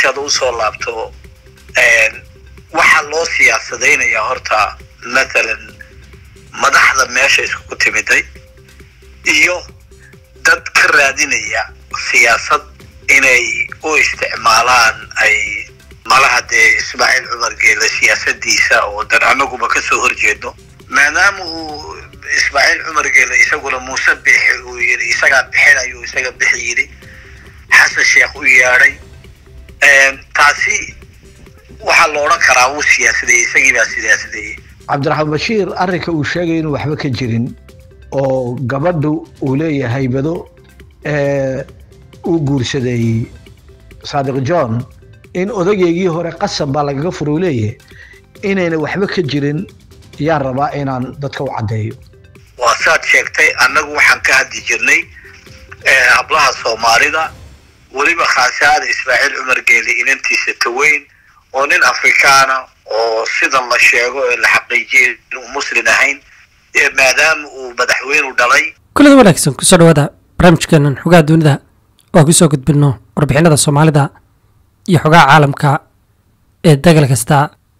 su-aashaada usoo laabto waxaa loo siyaasadaynayaa horta mathalan madaxda meesha iskugu timiday iyo dad ka raadinaya siyaasad inay u isticmaalaan ay malaha dee ismaaciil cumar geele siyaasadiisa oo dan anaguba kasoo horjeedno maadaama uu ismaaciil cumar geele isaguna muuse bixi uu yidhi isagaa bixinayo isaga bixi yidhi xasan sheekh u yeedhay taasi waxaa la odhan karaa wuu siyaasadeeyey isagii baa siyaasadeeyey cabdiraxmaan bashiir arrinka uu sheegay inuu waxba ka jirin oo gabadhu uu leeyahay bado uu guursaday saadiq john in odageygii hore qasab baa lagaga furo uu leeyahay inayna waxba ka jirin yaa rabaa inaan dadka u caddeeyo waa saad sheegtay annagu waxaan ka hadli jirnay hablaha soomaalida weliba khaasaada ismaaciil cumar geeli inantiisa taweyn oo nin afrikaana oo sida la sheego ee la xaqiijiyay inuu muslin ahayn maadaama uu madaxweynu dhalay kullada wanaagsan kusoo dhawaada barnaamijkeenan xogaha dunida oo kusoo gudbinno warbixinada soomaalida iyo xogaha caalamka ee dagal kasta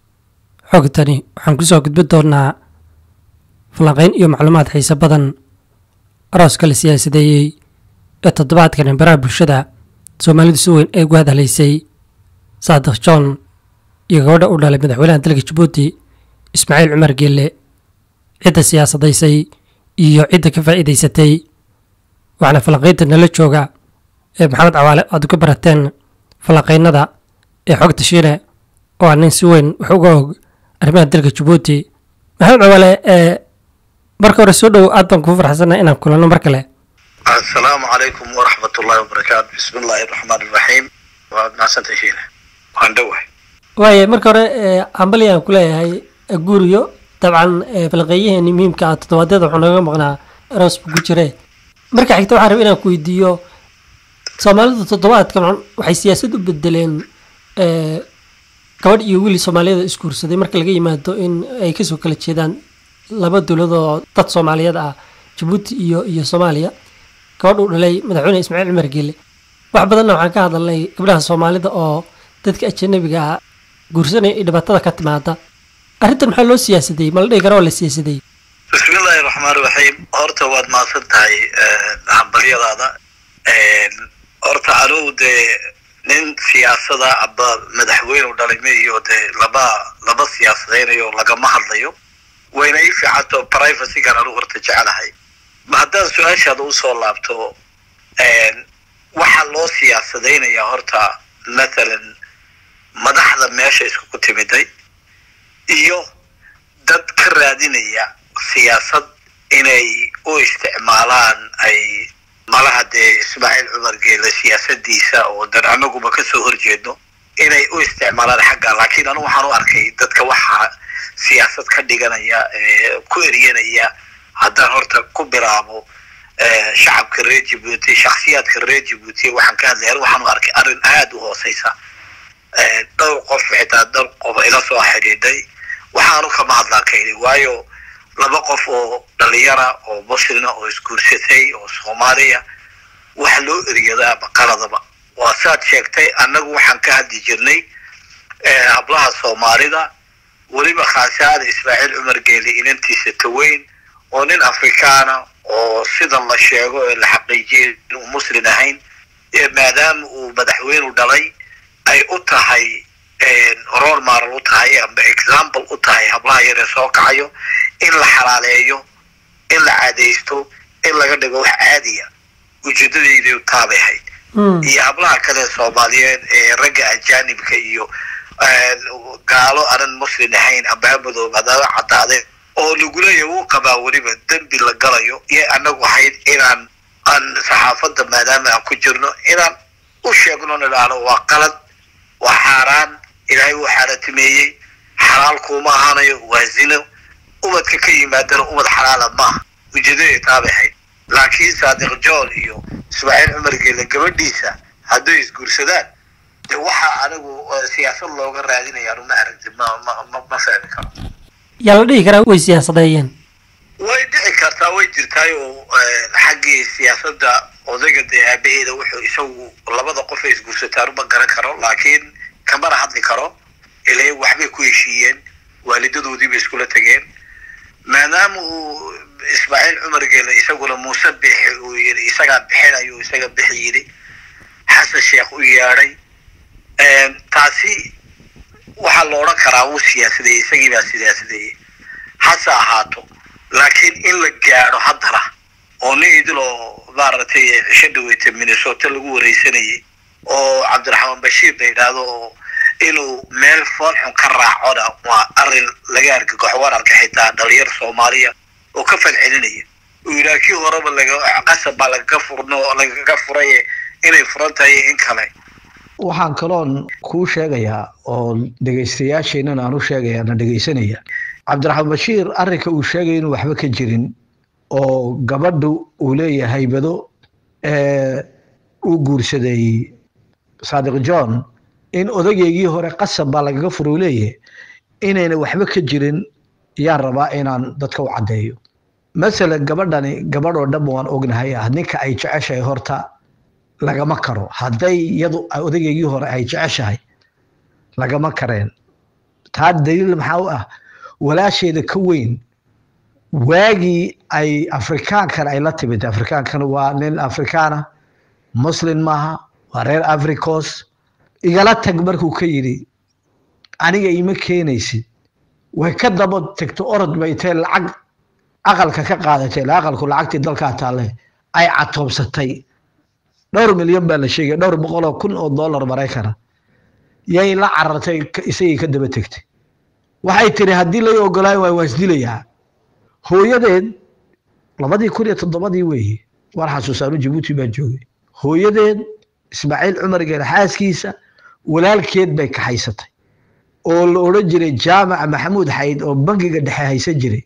xogtani waxaan kusoo gudbin doonaa falanqeyn iyo macluumaad xiise badan arooska la siyaasadeeyey ee toddobaadkan baraha bulshada soomaalidu si weyn ay ugu hadalaysay saadiq john iyo gabadha u dhalay madaxweynaha dalka jabuuti ismaaciil cumar geelle cidda siyaasadaysay iyo cidda ka faa'iidaysatay waxaana falanqeynta nala jooga ee maxamed cawaale aad uga barateen falanqeynada ee xogta shiine oo aa nin si weyn wax uga og arrimaha dalka jabuuti maxamed cawaale ee marka hore soo dhow aad baan kugu farxsannaha inaan kulanno mar kale assalaamu calaykum waraxmat ullahi wabarakaatu bismi illaahi araxmaan iraxiim waad mahadsantay shiine waan dhowahay waaye marka hore ambali aan ku leeyahay guuriyo dabcan falanqeeyaheeni muhiimka ah toddobaadyada wuxuu nooga maqnaa aroos buu ku jire marka xigta waxaan raba inaan ku weydiiyo soomaalidu toddobaadkan waxay siyaasad u bedeleen gabadh iyo wiil soomaaliyada isguursaday marka laga yimaado in ay kasoo kala jeedaan laba dowlad oo dad soomaaliyeed ah jabuuti iyo iyo soomaaliya gabadh uu dhalay madaxweyne ismaaciil cumar geele wax badanna waxaan ka hadalnay gabdhaha soomaalida oo dadka ajanabiga ah guursanaya iyo dhibaatada ka timaada arrintan maxaa loo siyaasadeeyey ma la dhihi kara waa la siyaasadeeyey bismi illaahi raxmaan raxiim horta waad mahadsan tahay hambalyadaada horta anugu dee nin siyaasada aba madaxweyne dhalay ma iyo dee laba laba siyaasadaynayo lagama hadlayo wayna ii fiicanto privacygan anugu horta jecelahay haddaan su-aashaada usoo laabto waxaa loo siyaasadaynayaa horta mathalan madaxda meesha iskugu timiday iyo dad ka raadinaya siyaasad inay u isticmaalaan ay malaha dee ismaaciil cumar geele siyaasadiisa oo dan anaguba kasoo horjeedno inay u isticmaalaan xagga laakiin anu waxaan u arkay dadka waxaa siyaasad ka dhiganaya ku eryanaya haddaan horta ku bilaabo shacabka reer jabuuti shaksiyaadka reer jabuuti waxaan ka hadlaya waxaan u arkay arrin aada u hooseysa dhowr qof xitaa dhowr qof ila soo xidhiidhay waxaanu kama hadlaan kayni waayo laba qof oo dhalinyara oo muslina oo isguursatay oo soomaaliya wax loo eryadaa maqaladaba waa saad sheegtay annagu waxaan ka hadli jirnay hablaha soomaalida weliba khaasaada ismaaciil cumar geeli inantiisa taweyn oo nin afrikaana oo sida la sheego ee la xaqiijiyay inuu muslin ahayn maadaama uu madaxweynu dhalay ay u tahay role maral u tahay amba example u tahay hablaha yaree soo kacayo in la xalaaleeyo in la caadaysto in laga dhigo wax caadiya ujeedadayday taabay ahayd iyo hablaha kale soomaaliyeed ee ragga ajaanibka iyo gaalo aanan muslin ahayn amba hamadoob hadaba cadaaday oo laguleeya wuu qabaa weliba dembi la galayo iyo anagu ahayd inaan aan saxaafadda maadaama aan ku jirno inaan u sheegno nidhaahno waa qalad waa xaaraan ilaahay wuu xaaratimeeyey xalaal kuuma ahaanayo waa zino ubadka ka yimaadana ubad xalaala maaha ujeedaday taabay ahayd laakiin saadiq john iyo ismaaciil cumar geele gabadhiisa hadday isguursadaan de waxaa anigu siyaasad looga raadinayaan uma aragti ma ma ma ma fahmi karo yaa la dhihi karaa way siyaasadeeyeen way dhici kartaa way jirtaay oo xaggii siyaasadda odayga dee aabaheeda wuxuu isagu labada qof ay isguursataan uma garan karo laakiin kamana hadli karo ilaa waxbay ku heshiiyeen waalidadoodii bay iskula tegeen maadaama uu ismaaciil cumar geele isaguna muuse bixi uu yidhi isagaa bixinayo isaga bixi yidhi xasan sheekh u yeedhay taasi waxaa la odhan karaa wuu siyaasadeeyey isagii baa siyaasadeeyey hase ahaato laakiin in la gaadho haddana oo nin idiloo maaragtay cisho dhaweyta minnesota lagu wareysanayay oo cabdiraxmaan bashiir la yidhaahdo oo inuu meel foolxun ka raacona waa arrin laga argagaxo waan arka xitaa dhalinyar soomaaliya oo ka falcelinaya uu yidhaha kii horeba laga qasab baa lagaga furno lagaga furaye inay furan tahay in kale waxaan kaloon kuu sheegayaa oo dhegaystayaasheenan aan u sheegaya na dhegaysanaya cabdiraxmaan bashiir arrinka uu sheegaya inuu waxba ka jirin oo gabadhu uu leeyahay bado uu guursaday saadiq john in odageygii hore qasab baa lagaga fura uu leeyahay inayna waxba ka jirin yaan rabaa inaan dadka u caddeeyo masalan gabadhani gabadh oo dhan waan ognahay ah ninka ay jeceshahay horta lagama karo hadday iyadu odageygii hore ay jeceshahay lagama kareen taa daliil maxaa u ah walaasheeda ka weyn waagii ay afrikaankan ay la timid afrikaankan waa nin afrikaana muslin maaha waa reer africos igala tag markuu ka yidhi aniga ima keenaysid way ka daba tegto orod bay tee lacag aqalka ka qaadatay ila aqalku lacagtii dalkaa taalle ay catoobsatay dhowr milyan baa la sheegay dhowr boqol oo kun oo dollar maraykana yay la carartay isagii ka daba tegtay waxay tiri haddii lay ogolaayo waa waa isdilayaa hooyadeed labadii kun iyo toddobadii weeye war xasuusaanu jabuuti baa joogay hooyadeed ismaaciil cumar geele xaaskiisa walaalkeed bay kaxaysatay oo la odhan jiray jaamaca maxamuud xayd oo bangiga dhexe haysan jiray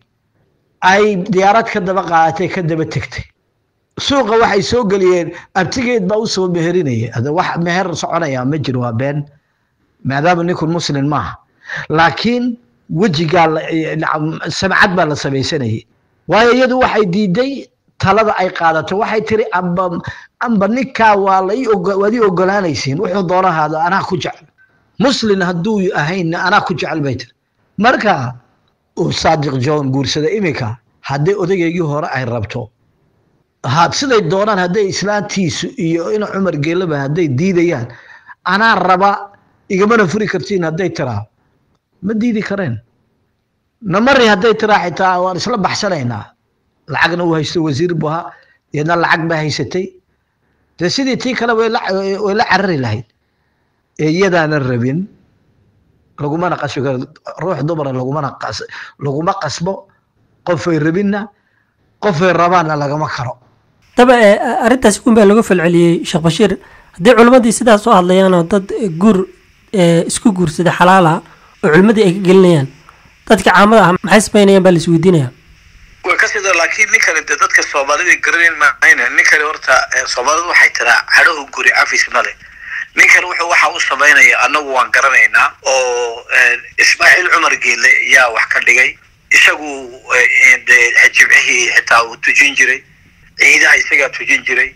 ay diyaarad ka daba qaadatay ka daba tegtay suuqa waxay soo geliyeen abtigeed baa u soo meherinaya hada wax meher soconaya ma jiro waa been maadaama ninkun muslin maaha laakiin wejigaa samcad baa la samaysanayay waayo iyadu waxay diiday talada ay qaadato waxay tiri amba amba ninkaa waa la waad ii ogolaanaysiin wuxuu doonahaada anaa ku jecel muslin hadduu ahaynna anaa ku jecel bay tiri marka uu saadiq john guursada iminka haddii odageygii hore ay rabto ha siday doonaan hadday islaantiisu iyo ina cumar geelaba hadday diidayaan anaa raba igamana furi kartiin hadday tiraa ma diidi kareen namari hadday tiraa xitaa waan isla baxsanaynaa lacagna uu haysto wasiir bu ahaa iyadna lacag baa haysatay dee sidii tii kale way la carari lahayd ee iyadaana rabin lagumana qasbi karo ruux dumara lagumana qas laguma qasbo qofay rabinna qofay rabaanna lagama karo daba arrintaasi un baa laga falceliyey sheekh bashiir haddii culimmadii sidaas soo hadlayaanoo dad guur isku guursada xalaala oo culimmadii ay ka gelinayaan dadka caamada ah maxay samaynayaan baa la isweydiinaya way ka sida laakiin ninkani de dadka soomaalida garanayn maayna ninkani horta soomaalidu waxay tiraa cadhahu guri afis male ninkan wuxuu waxa u samaynaya annagu waan garanaynaa oo ismaaciil cumar geele yaa wax ka dhigay isagu de jimcihii xitaa uu tujin jiray ciidaha isagaa tujin jiray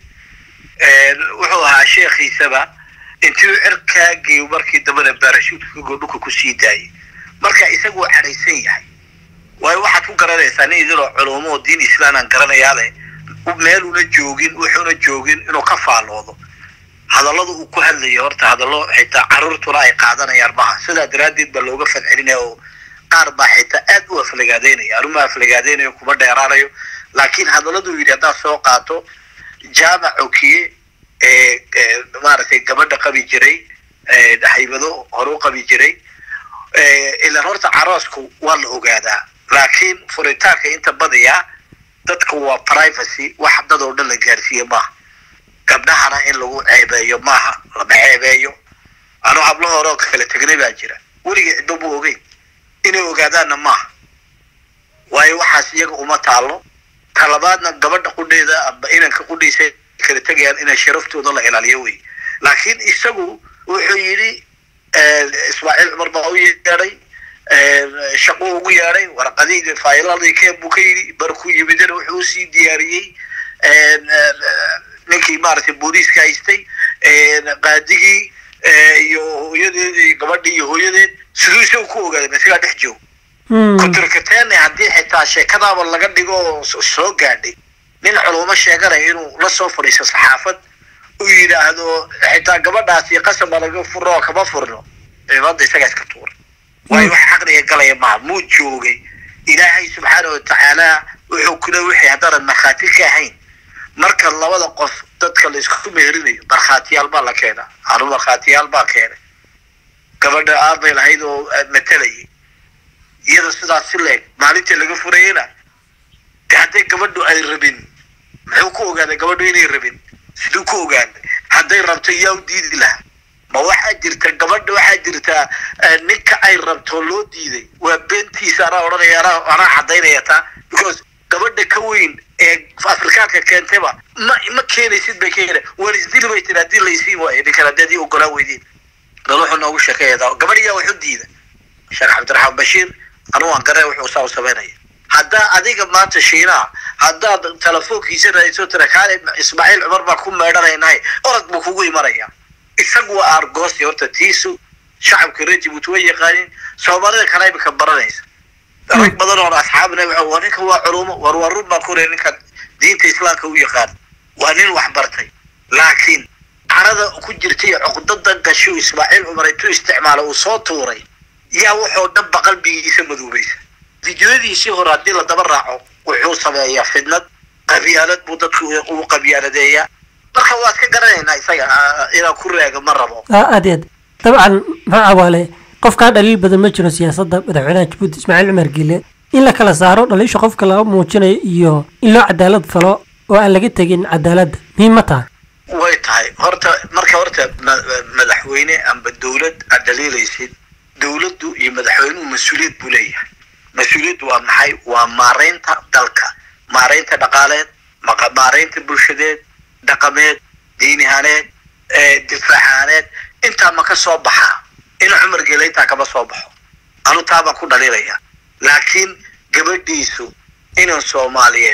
wuxuu ahaa sheekhiisaba intuu cirkaa geeyo markii dambena baarashuutka dhulka kusii daayay marka isaguu cadhaysan yahay waayo waxaad ku garanaysaa nin idinoo culumo oo diin islaan aan garanayaale meeluna joogin wuxuuna joogin inuu ka faalloodo hadallada uu ku hadlaya horta hadallo xitaa caruurtuna ay qaadanayaan maaha sidaa daraaddeed baa looga fadcelinaya oo qaar baa xitaa aad u aflagaadeynaya anuma aflagaadeynayo kuma dheeraanayo laakiin hadalladuu yidhi haddaad soo qaato jaamac okiye maaragtay gabadha qabi jiray haybado hore u qabi jiray ilaan horta caroosku waa la ogaadaa laakiin furitaanka inta badiyaa dadka waa privacy wax dad oo dhan la gaarsiiye maaha gabdhahana in lagu ceebeeyo maaha lama ceebeeyo anuu hablo hore oo kala tegnay baa jira weligii ciddo mu ogeyn inay ogaadaanna maaha waayo waxaas iyaga uma taalo talabaadna gabadha qudheeda aba inanka qudhiisa kala tegayaan inay sharaftooda la ilaaliyo wey laakiin isagu wuxuu yidhi ismaaciil cumar baa u yeedhay shaquu ugu yeedhay warqadii fayladii keen buu ka yidhi barkuu yimidana wuxuu usii diyaariyey ninkii maaragtay booliiska haystay qaadigii iyo hooyadeed iyo gabadhii iyo hooyadeed siduu isagu ku ogaaday isagaa dhex joog kuturkateene haddii xitaa sheekadaaba laga dhigo oo soo gaadhay nin culumo sheeganaya inuu la soo fadhiisto saxaafad uu yidhaahdo xitaa gabadhaasi qasab laga furno oo kama furno cibaadda isagaa iska tuura waayo wax caqliga galaya maha muu joogay ilaahay subxaana watacaala wuxuu kula wixii haddaanan markhaati ka ahayn marka labada qof dadka la isku meherinayo markhaatiyaal baa la keenaa anu markhaatiyaal baa keenay gabadha aabay lahayd oo matalayay iyada sidaas si leeg maalintii laga furayena de hadday gabadhu ay rabin muxuu ku ogaaday gabadhu inay rabin siduu ku ogaaday hadday rabto yaa u diidi lahaa ma waxaa jirta gabadha waxaa jirta ninka ay rabto loo diiday waa beentiisa anaa odhanaya anaa anaa cadaynaya taa because gabadha ka weyn ee afrikaanka keentayba ma ma keenaysid bay keena waan isdili bay tiri haddii laysiin waayo ninkan haddaad ii ogolaa weydiin bal wuxuu noogu sheekeeya gabadh yaa wax u diida sheekh cabdiraxmaan bashiir anu waan garee wuxuu saa u samaynaya haddaa adiga maanta shiinaha haddaad telefoonkiisa raadso tira kaale ismaaciil cumar baa ku meedhanaynahay orod buu kugu imanaya isagu waa argoosi horta tiisu shacabka reer jibuuti way yaqaanin soomaalida kale imika baranaysa rag badan oo asxaabna waa ninka waa culumo war waa run baan ku leey ninkan diinta islaamka u yaqaan waa nin wax bartay laakiin carada ku jirtay cuqdadan gashu ismaaciil cumar intuu isticmaalo uu soo tuuray yaa wuxuu dhanba qalbigiisa madoobaysa fidyooyadiisii hore haddii la daba raaco wuxuu sameeyaa fidnad qabyaalad buu dadku u qabyaaladeeyaa marka waad ka garanaynaa isaga inaan ku reego ma rabo aad aad dabcan maxaa cawaale qofkaa dhaliil badan ma jiro siyaasadda madaxweynaha jabuuti ismaaciil cumar giile in la kala saaro dhaliisha qofka laga muujinayo iyo in loo cadaalad falo oo aan laga tegin cadaaladda muhiim ma taha way tahay horta marka horta madaxweyne amba dawlad aad dhaliilaysid dawladdu iyo madaxweynuhu mas-uuliyad buu leeyahay mas-uuliyaddu waa maxay waa maaraynta dalka maaraynta dhaqaaleed maaraynta bulshadeed dhaqameed diinihaaneed difaacaaneed intaa ma ka soo baxaa in cumar geela intaa kama soo baxo anu taa baan ku dhaliilaya laakiin gabadhiisu inan soomaaliyeed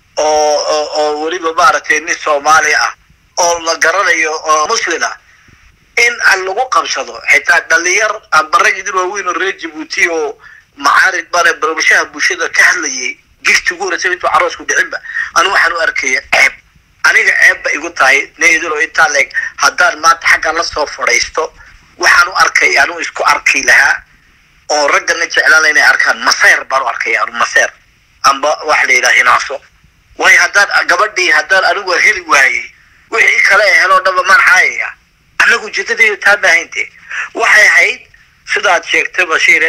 oo oo weliba maaragtay nin soomaali ah oo la garanayo oo muslin ah in aan lagu qabsado xitaa dhalinyar amba rag idin waaweyn oo reer jibuuti oo macaarid bane barabashaha bulshada ka hadlayay gifti ugu horreysay intuu caroosku dhicinba anu waxaan u arkaya ceeb aniga ceebba igu tahay needilo intaa leeg haddaan maanta xagga la soo fadhiisto waxaan u arkay anu isku arki lahaa oo raggana jeclaan inay arkaan maseyr baan u arkaya anu maseyr amba waxa la yidhaha hinaaso waayo haddaan gabadhii haddaan anigu heli waayey wixii kale ee heloo dhanba maan xaayaya anagu jidadayda taa maahayntee waxay ahayd sidaad sheegtay bashiire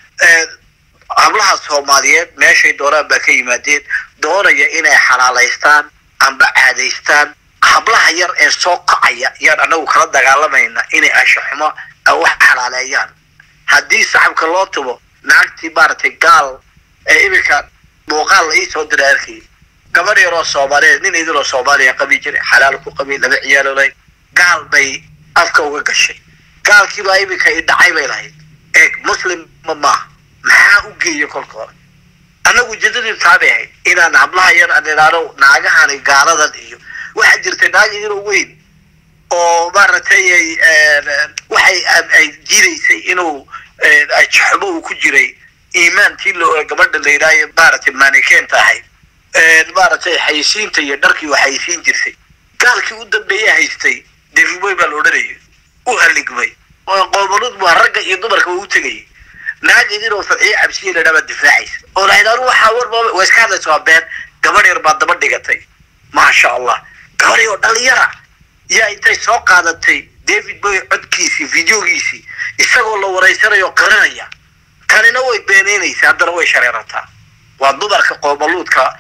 hablaha soomaaliyeed meeshay doonaan baa ka yimaadeen doonaya inay xalaalaystaan amba caadaystaan hablaha yar ee soo kacaya yaan anagu kala dagaalamayna inay ashaxumo wax xalaaleeyaan haddii saxabka loo tubo naagtii maaragtay gaal ee iminka muuqaal la iisoo diray arkay gabadh yaroo soomaaliyeed nin idinoo soomaaliya qabi jiray xalaal ku qabi laba ciyaaloolay gaal bay afka uga gashay gaalkiibaa iminka i dhacay bay lahayd eeg muslimma maaha maxaa u geeya kolka hore annagu ujeedadii taabay ahayd inaan hablaha yar aan idhaano naagahani gaaladan iyo waxaa jirtay naag idinoo weyn oo maaragtay waxay ay jiidaysay inuu xumo uu ku jiray iimaantii lo gabadha la yidhaayo maaragtay maanikeenta ahayd maaragtay xayisiinta iyo dharkii waa xayisiin jirtay gaalkii u dambeeya haystay defiboy baa la odhanayay u haligmay qoomanud waa ragga iyo dumarka waa u tegayay naag idinoo fadxiye cabsiya la dhaabaa difaacaysa oo lahayd anu waxaa war waa iska hadlaysa waa been gabadh yar baa daba dhigatay maasha allah gabadh oo dhalinyara yaa intay soo qaadatay david boy codkiisii videogiisii isagoo la waraysanayo qarinaya kanina way beeneynaysa haddana way shareerataa waa dumarka qoomaluudka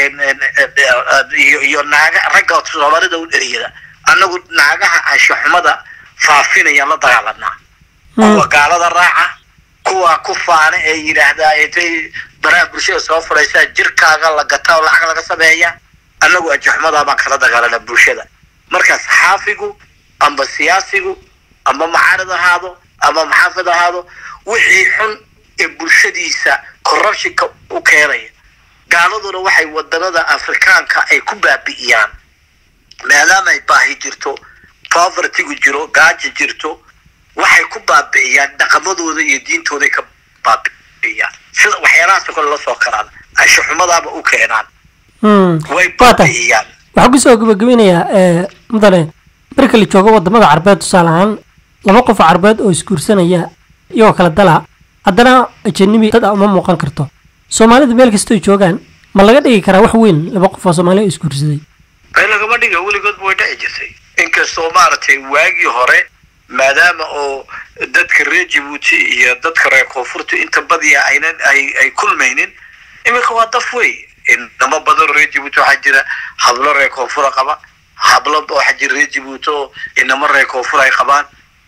iyo iyo naaga ragga soomaalida u dheriyada annagu naagaha anshaxumada faafinayaan la dagaalanaa kuwa gaalada raaca kuwa ku faana ee yidhaahdaa intay baraha bulshada soo fadhaysaa jirkaaga la gataa oo lacag laga sameeya annagu anshaxumadaa baan kala dagaalana bulshada marka saxaafigu amba siyaasigu amba macaarid ahaado amba maxaafid ahaado wixii xun ee bulshadiisa corruptionka u keenaya gaaladuna waxay wadanada afrikaanka ay ku baabi'iyaan maadaama ay baahi jirto povertygu jiro gaaja jirto waxay ku baabi'iyaan dhaqamadooda iyo diintooday ka baabi'iyaan sida waxyaalahaasoo kale la soo karaan anshaxumadaaba u keenaan way baabi'iyaan waxaan kusoo gabagabeynayaa mudane marka la joogo wadamada carbeed tusaale ahaan laba qof oo carbeed oo isguursanaya iyagoo kala dala haddana ajanabi dad a uma muuqan karto soomaalida meel kastoo joogaan ma laga dhigi karaa wax weyn laba qof oo soomaaliya oo isguursaday ay lagama dhiga weligoodba way dhici jirtay inkastoo maaragtay waagii hore maadaama oo dadka reer jabuuti iyo dadka reer koonfurta inta badiya aynan ay ay kulmaynin iminka waa daf wey inamo badan reer jabuuti waxaa jira hablo reer koonfura qaba hablo waxaa jira reer jabuuti oo inamo reer koonfur ay qabaan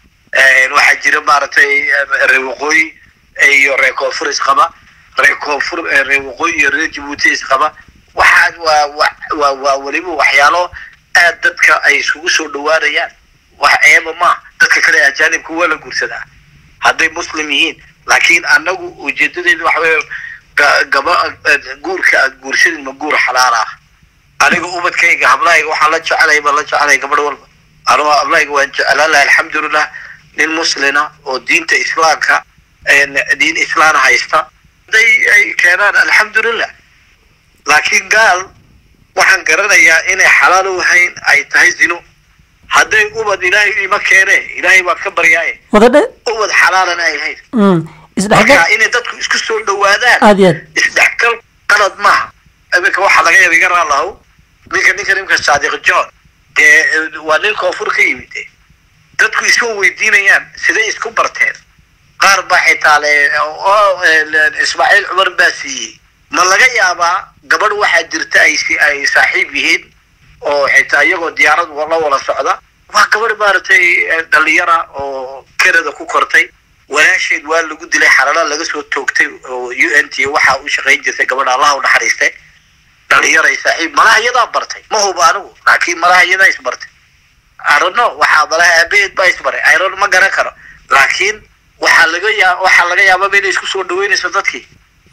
waxaa jira maaragtay reer waqooyi iyo reer koonfur isqaba reer koonfur reer waqooyi iyo reer jabuuti isqaba waxaa waa waa waa weliba waxyaalo aad dadka ay isugu soo dhawaanayaan wax eeba ma dadka kale ajaanibka waa la guursadaa hadday muslim yihiin laakiin annagu ujeedadeedu waxa weeye gaba guurka aad guursadin ma guur xalaal ah aniga ubadkayga hablahayga waxaan la jecelay baan la jecelay gabadh walba anugu hablahayga waan jeclaan lahay alxamdulilah nin muslina oo diinta islaamka diin islaan haysta hadday ay keenaan alxamdulilah laakiin gaal waxaan garanayaa inay xalaal u hayn ay tahay zino hadday ubad ilaahay ima keene ilaahay baad ka baryaaye wadadhe ubad xalaalana ay hayn isdhexgal marka inay dadku isku soo dhawaadaan aad iyo aad isdhexgal qalad maaha iminka waxaa laga yaba iga raalahow ninka ninka nimka saadiq john dee waa nin koonfur ka yimid de dadku isma weydiinayaan siday isku barteen qaar baa xitaa le ismaaciil cumar baa siiyey ma laga yaabaa gabadh waxaa jirta ay si ay saaxiib yihiin oo xitaa iyagoo diyaarad la wada socda waa gabadh maaragtay dhalinyara oo canada ku kortay walaasheed waa lagu dilay xalala laga soo toogtay oo u n t waxaa u shaqayn jirtay gabadha allah u naxariistay dhalinyaray saaxiib malaha iyadaa bartay ma huba anigu laakiin malaha iyadaa isbartay arono waxaa malaha aabaheed baa isbaray iron ma garan karo laakiin waxaa laga yaa waxaa laga yaababa inay isku soo dhaweynayso dadkii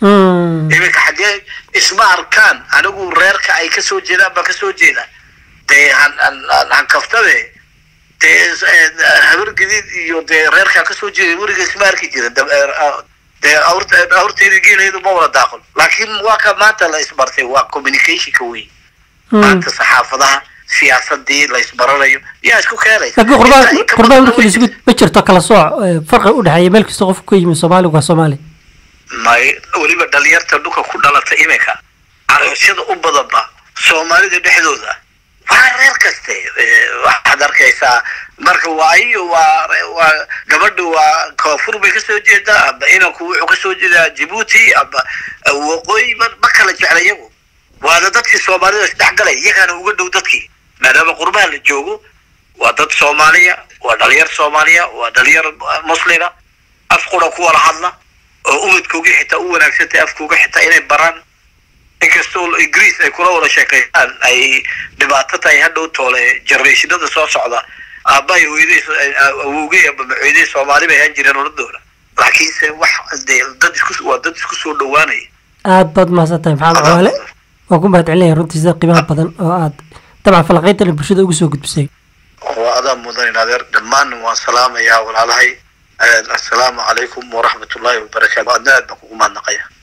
iminka xaggee isma arkaan anigu reerka ay kasoo jeedaan baan kasoo jeeda dee han han kaftabe dee habar gadiid iyo dee reerkaa kasoo jeeda weliga isma arki jira dee awrteeda geeleedu ma wada daaqon laakiin waa ka maanta la isbartay waa communicationka wey maanta saxaafadaha siyaasadii la isbaranayo yaa isku keenaysa laakiin qurbaan qurbaan markii laisugu ma jirto kala sooc farqi u dhexeeya meel kasta qofku ka yimi soomaaliga waa soomaali may weliba dhalinyarta dhulka ku dhalata iminka caroosyada u badanba soomaalida dhexdooda waa reer kaste waxaad arkaysaa marka waa iyo waa waa gabadha waa koonfur bay kasoo jeedaa aba inanku wuxuu kasoo jeedaa jibuuti aba waqooyi ma ma kala jecla iyagu waana dadkii soomaalida isdhexgalay iyagaana uga dhow dadkii maadaama qurbaha la joogo waa dad soomaaliya waa dhalinyar soomaaliya waa dhalinyar muslima af qura ku wada hadla oo ubadkooga xitaa u wanaagsantay afkooga xitaa inay baraan inkastoo ingiriis ay kula wada sheekeeyaan ay dhibaato tahay hadhow toole generationada soo socda aabbahay hooyadey awowgey aba macoydey soomaali bay ahaan jireen oladooda laakiinse wax dee dad isku waa dad isku soo dhawaanaya aad baad mahadsantahay maxamed cawaale waa ku mahad celinaya runtii sida qiimaha badan oo aad dabcan falaqayntan bulshada ugu soo gudbisay waa adaa mudan in adeer dhammaan waan salaamayaa walaalahay assalaamu calaykum waraxmatullaahi wabarakaatu adna aad baan kugu mahadnaqaya